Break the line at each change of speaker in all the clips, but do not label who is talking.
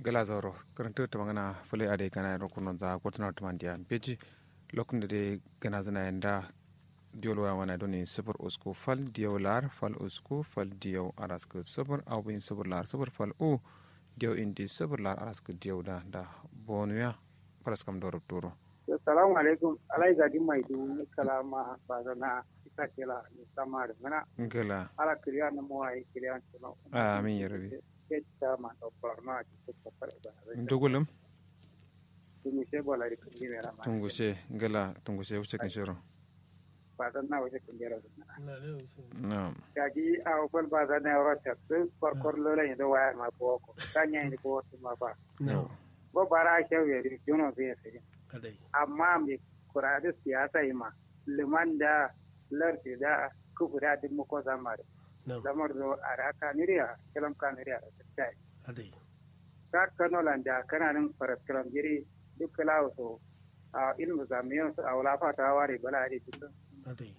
gala zoro karanta ta magana fule ade kana ro kuno za kotuna to mandia beji lokun de gana zana yanda diolo wa wana doni super usko fal dio lar fal usko fal dio arask super au bin super lar super fal u dio indi super lar arask dio da da bonuya paras kam doro turo
assalamu alaikum alai gadi mai du kalama bazana ita kela ni samar mana
gala
ala kriya na mo ai kriya no
amin ya rabi
ketta ma to parna ki ko pare ba
ndugulum
tumi se bola ri kundi mera ma
tungushe gala tungushe wuce kan shiro
bazana waje kundi ra
na'am
kaji a ofal bazana ro ta su par kor lo le do wa ma ko ko kanya ni ko ma ba
no
bo bara shewe ri juno be se
kadai
amma mai kurari siyasa yi ma liman da lardi da kubura duk muko zamare
no
lamar zo a raka niriya kilam ka niriya da tattai
kadai
ka kano landa kana nan faraskiram jiri duk kalawo so a ilmu zamiyan su a wula fata ware bala da duk
kadai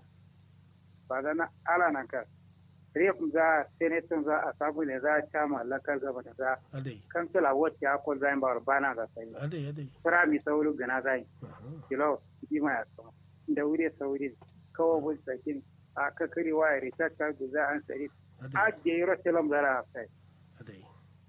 ba zana ala nan ka rif za senatin za a sabu ne za a cama lakar gaba da za
kadai
kansila wacce ya kwal zayin ba bana ga sai
kadai kadai
fira mi sauri gana zayin
aha
kilo jima ya sama da wuri sauri kawo bul sakin a kakari waya rita ta guza an sari a
kadai
je yi rotelam zara a kai
kadai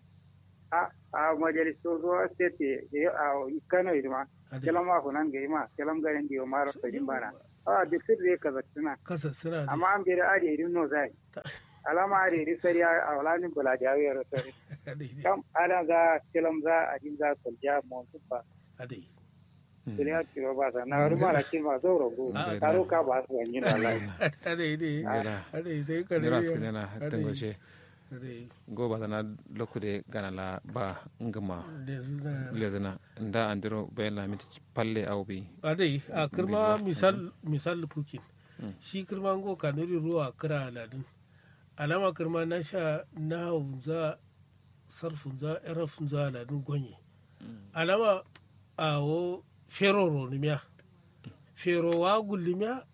a a majalisun ruwa state a kano idima
kadai
kelam ma kunan ga ima kelam ga indi o maro ta jimbana a da sir re ka zattuna
kasa suna da
amma an bere a irin no zai alama a iri sari a walanin bula da yawiyar sari
kadai
kam ana za kelam za a jin za kulja mu ba
kadai
duniya tiro ba sa na ruma da kin ma zo rogo
Ah,
taro ka ba su wani na lai
kadai ne
gala
kadai sai
ni
kadai
ras kidana
kadai
tungushe
kadai
go ba sana lokude gana la ba ngama
da suna
lezana nda andiro bayan la miti palle au bi
adai a kirma misal misal pukin shi kirma ngo kanuri ruwa kira aladun alama kirma na sha na hunza sarfun za erafun za aladun gonye alama a wo fero ronimiya fero wa gullimiya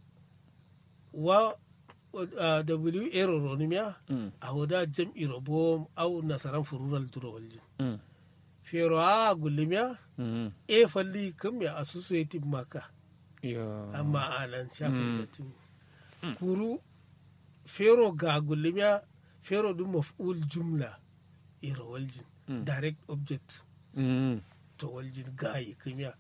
wa a w ero ronimiya a woda jam'i robo au nasaran furural duro waljin
Mm.
fero a gullimiya
Mhm.
e falli kam ya associative maka
yo
amma anan shafi da tun kuru fero ga gulmiya fero dum maf'ul jumla ira waljin direct object
Mhm.
to waljin gayi kimya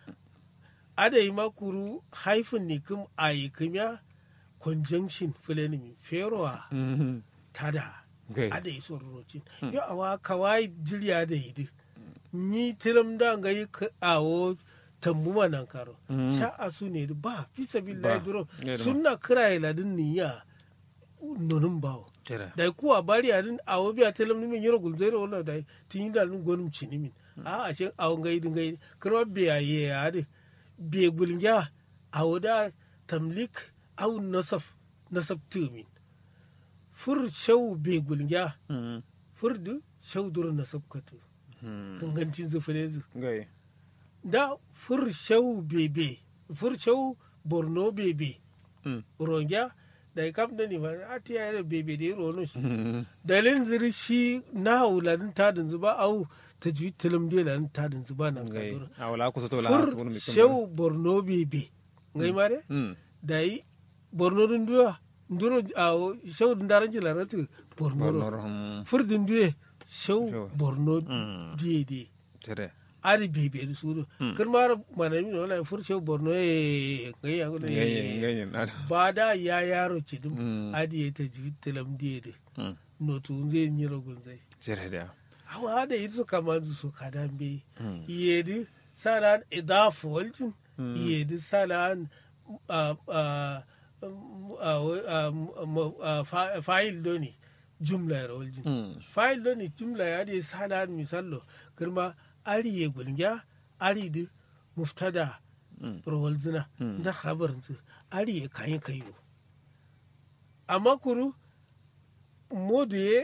ada yi makuru haifin ni kum ayi kimya conjunction filenimi fero a
Mhm.
tada
Okay.
ada yi son rocin yo awa kawai jiriya da yi ni tilam da ga yi ka- awo tambuma nan karo sha asu ne da ba fi sabillahi
Ba.
duro
Yeah, da
sunna kira ila din niya nonun bawo
Tera.
da kuwa bari adin awo biya tilam ni min yoro gulzero wala da tin yi da nun gonum chini min a a shin awo ngai din ngai kro biya ye ade biye gulnya awo da tamlik aw nasaf nasaf tumin fur shau be gulnya
Mhm.
furdu shau dur nasaf katu
Mhm.
gangancin zufure zu
Gai.
da fur shau bebe fur shau borno bebe
Mm.
rongya da kam da ni ba a ti yare bebe da rono shi
Mhm.
dalin ziri shi na wuladin tadin zuba au ta ji tilim de ladin tadin zuba nan
Gai.
kadura
Awala ku soto la
fur
wani mi
shau borno bebe ngai mare
Mm.
da yi borno dun duwa nduro a shau dun daran ji laratu borno ro
Borno. Mhm.
fur dun duwe shau
Shau.
borno
Mm.
diye diye
Tere.
ari bebe da suru kirmar manami ne wala fur shau borno ye ngai ya gudu
Ngai ngai na.
ba da ya yaro ci dum
Mm.
adi ya ta ji tilam diye de
Mm.
no tu zai yi rogun zai
Tere da.
hawa da yi su kama su so kadan be yedi salan idafu waljin yedi salan ah, ah, um, ah, ah, um, ah, fa- fayil doni jumla ya waljin
Mm.
fayil doni jumla ya di salan misallo kirma ari ye gulgya ari di muftada rawalzina na khabarin su ari ye kayin kayo amma kuru modu ye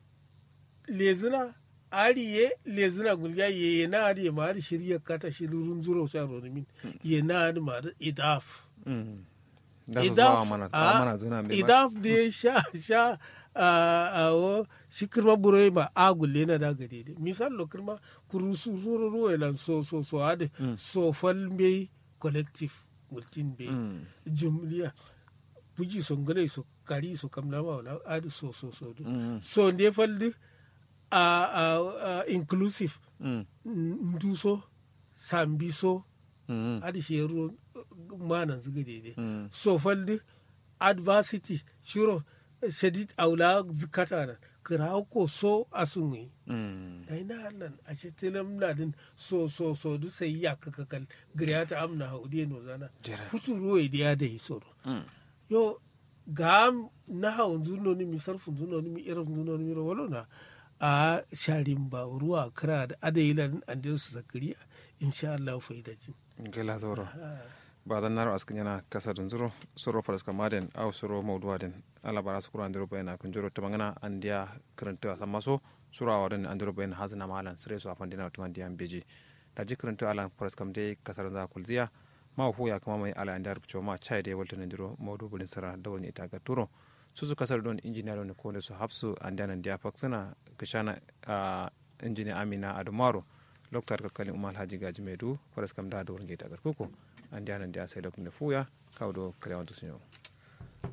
lezina ari ye lezina gulga ye ye na ari ye ma ari shirya kata shirurun zuro sha ronimin ye na ari ma ari idaf
Mm. Da su zuwa mana. Mana zuna mai.
idaf da ya sha sha a o shi kirma buro ma a gulle na da gade de misal lo kirma kurusu ruru ruwa lan so so so ade so fal be collective multin be jumliya puji so ngale so kari so kamna ma wala ade so so so du so nde faldi a a inclusive nduso sambiso adi sheru manan zuga daidai so faldi adversity shiro shadid aula zikata na kira ko so asunwi dai na nan a shi tilam na din so so so du sai ya kaka kal griyata amna haudi no zana futu ruwa da ya dai so yo ga na haun zuno ni mi sarfun zuno ni mi irin zuno ni mi ro na a sharin ba ruwa kira da adayilan an su zakariya insha Allah faidajin
gela zoro ba dan naro askin yana kasa dun zuro soro faras kamaden au soro mawduwa den ala bara su kuran diroba yana kun juro tamangana andiya karanta sama so suro awaden andiro bayan hazna malan sire su afan dina tuman diyan beji da ji karanta ala faras kam dai kasar za kulziya ma hu ya kama mai ala andar bicho ma chai dai walta ndiro mawdu bulin sara da wani ita ga turo su su kasar don injiniya ne ko su hapsu andiya nan dia faksana kishana injiniya amina adumaro loktar kakkalin umar haji gaji mai du faras kam da da wurin gaita garkuku an diyanan da sai lokacin da fuya kawo do kare wanta sun yau